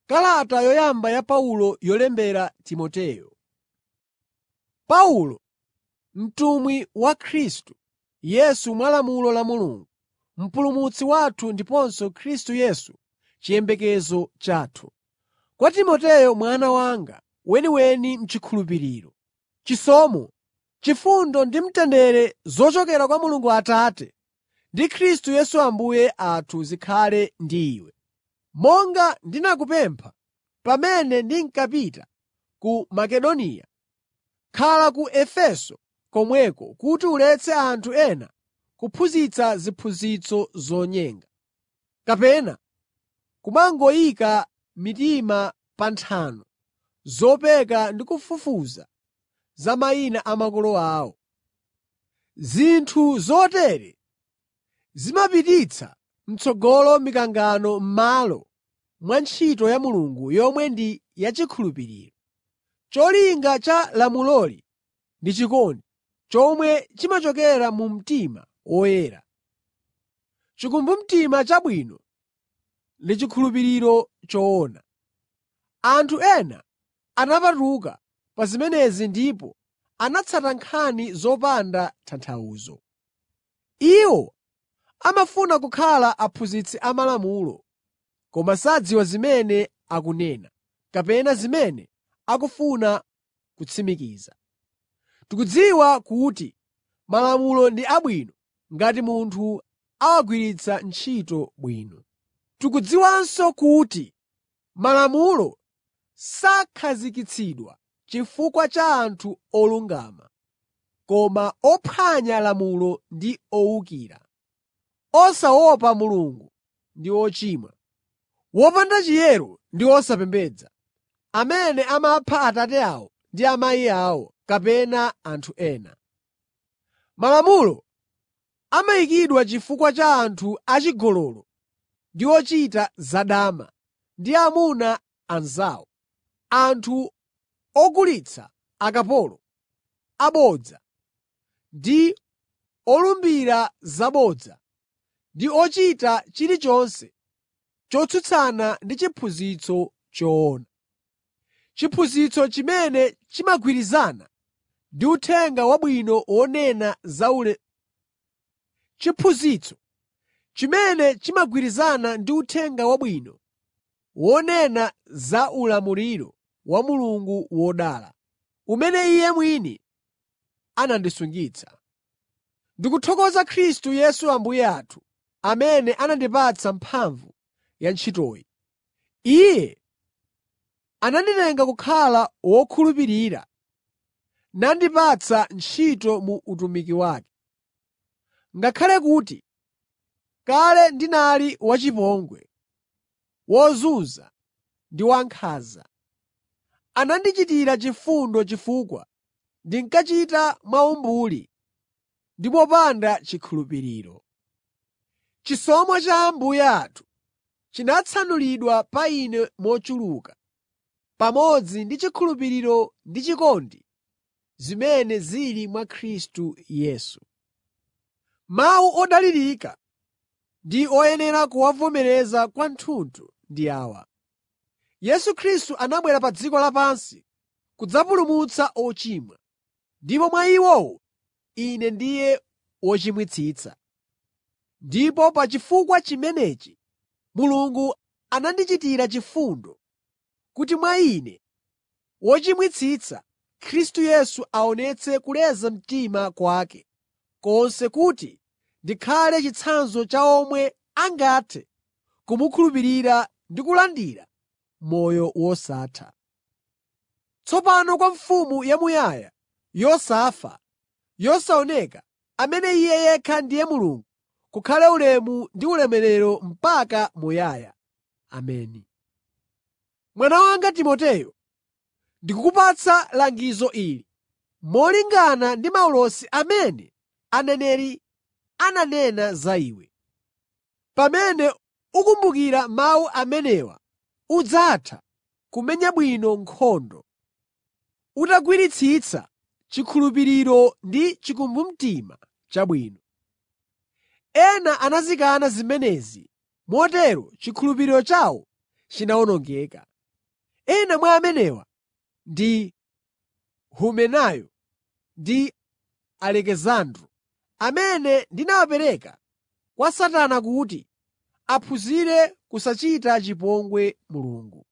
Kalata yoyamba ya Paulo yolembera Timoteyo. Paulo, mtumwi wa Khristu Yesu mwa lamulo la Mulungu, Mpulumutsi wathu ndiponso Khristu Yesu chiyembekezo chathu. Kwa Timoteyo mwana wanga weniweni m'chikhulupiriro: Chisomo, chifundo ndi mtendere zochokera kwa Mulungu Atate ndi Khristu Yesu Ambuye athu zikhale ndi iwe. Monga ndinakupempha pamene ndinkapita ku Makedoniya, khala ku Efeso komweko kuti uletse anthu ena kuphunzitsa ziphunzitso zonyenga, kapena kumangoyika mitima pa nthano zopeka ndi kufufuza za mayina a makolo awo. Zinthu zotere zimapititsa m'tsogolo mikangano m'malo mwa ntchito ya Mulungu yomwe ndi yachikhulupiriro. Cholinga cha lamuloli ndi chikondi, chomwe chimachokera mu mtima woyera. Chikumbumtima chabwino ndi chikhulupiriro choona. Anthu ena anapatuka pa zimenezi ndipo anatsata nkhani zopanda tanthauzo. Iwo amafuna kukhala aphunzitsi amalamulo, koma sadziwa zimene akunena, kapena zimene akufuna kutsimikiza. Tikudziwa kuti Malamulo ndi abwino ngati munthu awagwiritsa ntchito bwino. Tikudziwanso kuti Malamulo sakhazikitsidwa chifukwa cha anthu olungama, koma ophwanya lamulo ndi owukira, osaopa Mulungu ndi ochimwa, wopanda chiyero ndi osapembedza, amene amapha Atate awo ndi amayi awo kapena anthu ena. Malamulo amayikidwa chifukwa cha anthu achigololo ndi ochita zadama ndi amuna anzawo, anthu ogulitsa akapolo, abodza ndi olumbira zabodza, ndi ochita chilichonse chotsutsana ndi chiphunzitso choona. Chiphunzitso chimene chimagwirizana ndi Uthenga Wabwino wonena za ule chiphunzitso chimene chimagwirizana ndi Uthenga Wabwino wonena za ulamuliro wa Mulungu wodala, umene Iye mwini anandisungitsa. Ndikuthokoza Khristu Yesu Ambuye athu, amene anandipatsa mphamvu ya ntchitoyi. Iye ananditenga kukhala wokhulupirira nandipatsa ntchito mu utumiki wake. Ngakhale kuti kale ndinali wachipongwe, wozunza ndi wankhanza, anandichitira chifundo chifukwa ndinkachita mwaumbuli ndi mopanda chikhulupiriro. Chisomo cha Ambuye athu chinatsanulidwa pa ine mochuluka, pamodzi ndi chikhulupiriro ndi chikondi zimene zili mwa Khristu Yesu. Mawu odalirika ndi oyenera kuwavomereza kwathunthu ndi awa: Yesu Khristu anabwera pa dziko lapansi kudzapulumutsa ochimwa, ndipo mwa iwowo ine ndiye wochimwitsitsa. Ndipo pa chifukwa chimenechi Mulungu anandichitira chifundo kuti mwa ine, wochimwitsitsa, Khristu Yesu aonetse kuleza mtima kwake konse kuti ndikhale chitsanzo cha omwe angathe kumukhulupirira ndi kulandira moyo wosatha. Tsopano kwa Mfumu yamuyaya, yosafa, yosaoneka, amene Iye yekha ndiye Mulungu, kukhale ulemu ndi ulemerero mpaka muyaya. Ameni. Mwana wanga Timoteyo, ndikukupatsa langizo ili molingana ndi maulosi amene aneneri ananena za iwe. Pamene ukumbukira mawu amenewa udzatha kumenya bwino nkhondo, utagwiritsitsa chikhulupiriro ndi chikumbumtima chabwino. Ena anazikana zimenezi, motero chikhulupiriro chawo chinawonongeka. Ena mwa amenewa ndi Humenayo ndi Alekisandro, amene ndinawapereka kwa Satana kuti aphunzire kusachita chipongwe Mulungu.